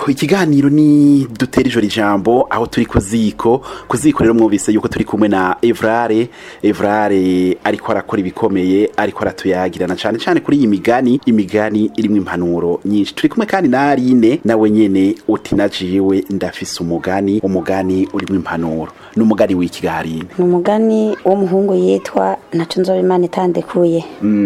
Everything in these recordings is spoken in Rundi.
ego ikiganiro ni dutera ijoro ijambo aho turi ku ziko ku ziko rero mwumvise yuko turi kumwe na evrare evrare ariko arakora ibikomeye ariko aratuyagirana cyane cyane kuri iyi migani imigani irimo impanuro nyinshi turi kumwe kandi na arine nawe nyene uti najiwe ndafise umugani umugani urimo impanuro ni umugani w'ikigarine ni umugani w'umuhungu yitwa ntaco nzoba imana itandekuye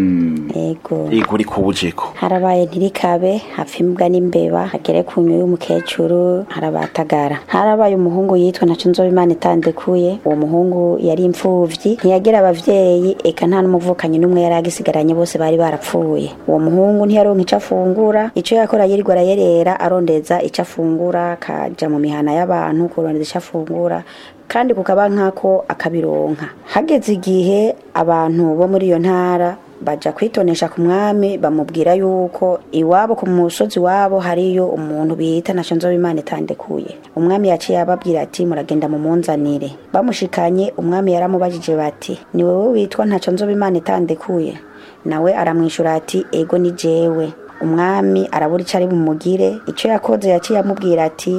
ego ego uri kuwujeko harabaye ntirikabe hapfa imbwa n'imbeba hagere ku nyo y'umukecuru harabatagara harabaye umuhungu yitwa ntaco nzoba imana itandekuye uwo muhungu yari imfuvyi ntiyagira abavyeyi eka nta n'umuvukanyi n'umwe yari agisigaranye bose bari barapfuye uwo muhungu ntiyaronka ico afungura ico yakora yirirwa arayerera arondeza ico afungura akaja mu mihana y'abantu kurondeza ico afungura kandi kukaba nkako akabironka hageze igihe abantu bo muri iyo ntara baja kwitonesha ku mwami bamubwira yuko iwabo ku musozi wabo hariyo umuntu bita naco nzoba imana itandekuye umwami yaciye ababwira ati muragenda mumunzanire bamushikanye umwami yaramubajije bati ni wewe witwa ntaco nzoba imana itandekuye nawe aramwishura ati ego ni jewe umwami arabura ico ari bumugire ico yakoze yaciye amubwira ati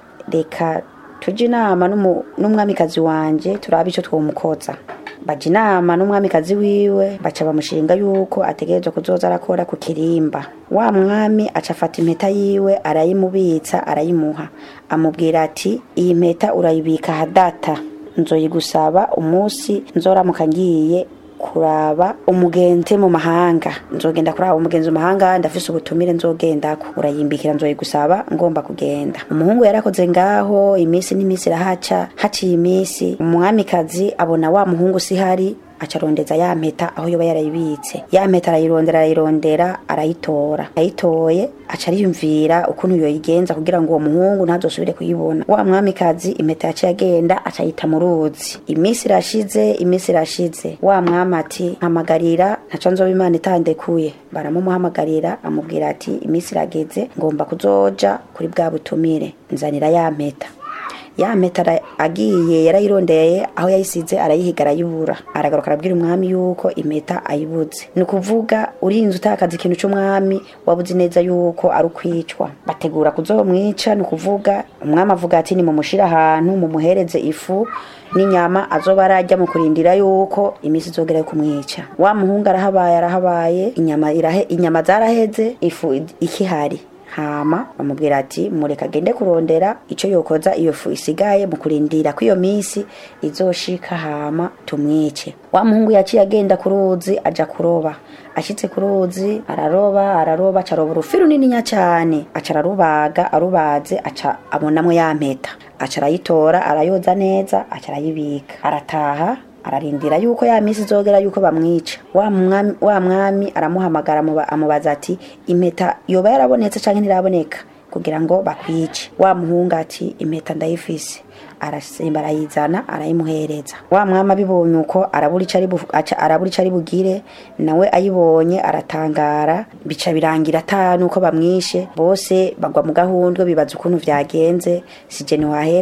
reka tujye inama n'umwamikazi wanje turabe icyo twomukoza bajya inama n'umwamikazi wiwe baca bamushinga yuko ategerezwa kuzoza arakora ku kirimba wa mwami aca afata impeta yiwe arayimubitsa arayimuha amubwira ati iyi mpeta urayibika hadata nzoyigusaba umunsi nzoramuka ngiye kuraba umugenzi mu mahanga nzogenda kuraba umugenzi mu mahanga ndafise ubutumire nzogendako urayimbikira nzoyigusaba ngomba kugenda umuhungu yarakoze ngaho iminsi n'iminsi irahaca haciye iminsi umwamikazi abona wa muhungu sihari acarondeza ya mpeta aho yoba yarayibitse ya mpeta arayirondera arayirondera arayitora ayitoye aca ariyumvira ukuntu yoyigenza kugira ngo uwo muhungu ntazosubire kuyibona wa mwamikazi impeta yaciye agenda acayita mu ruzi iminsi irashize iminsi irashize wa mwami ati mpamagarira ntaco nzoba imana itandekuye baramumuhamagarira amubwira ati iminsi irageze ngomba kuzoja kuri bwa butumire nzanira ya mpeta ya mpeta agiye yarayirondeye aho yayisize arayihiga arayibura aragaruka arabwira umwami yuko impeta ayibuze ni ukuvuga urinze utakaza ikintu cy'umwami wabuze neza yuko ari ukwicwa bategura kuzomwica ni ukuvuga umwami avuga ati ni mumushire ahantu mumuhereze ifu n'inyama azoba arajya mu kurindira yuko iminsi izogera kumwica wa muhungu arahabaye arahabaye inyama irahe inyama zaraheze ifu ikihari hama bamubwira ati mureka agende kurondera icyo yokoza iyo fu isigaye mu kurindira ko iyo minsi izoshika hama tumwice wa muhungu yaciye agenda ku ruzi aja kuroba ashitse ku ruzi araroba araroba acaroba urufi runininya cyane aca ararubaga arubaze aca abonamwo ya mpeta aca arayitora arayoza neza aca arayibika arataha ararindira yuko ya minsi izogera yuko bamwica wa mwami, wa mwami aramuhamagara amubaza ati impeta yoba yarabonetse canke ntiraboneka kugira ngo bakwice wa muhungu ati impeta ndayifise arasimba arayizana arayimuhereza wa mwami abibonye uko arabura ico ari bugire nawe ayibonye aratangara bica birangira ata nuko bamwishe bose bagwa mu gahundwe bibaza ukuntu vyagenze sije ntiwahera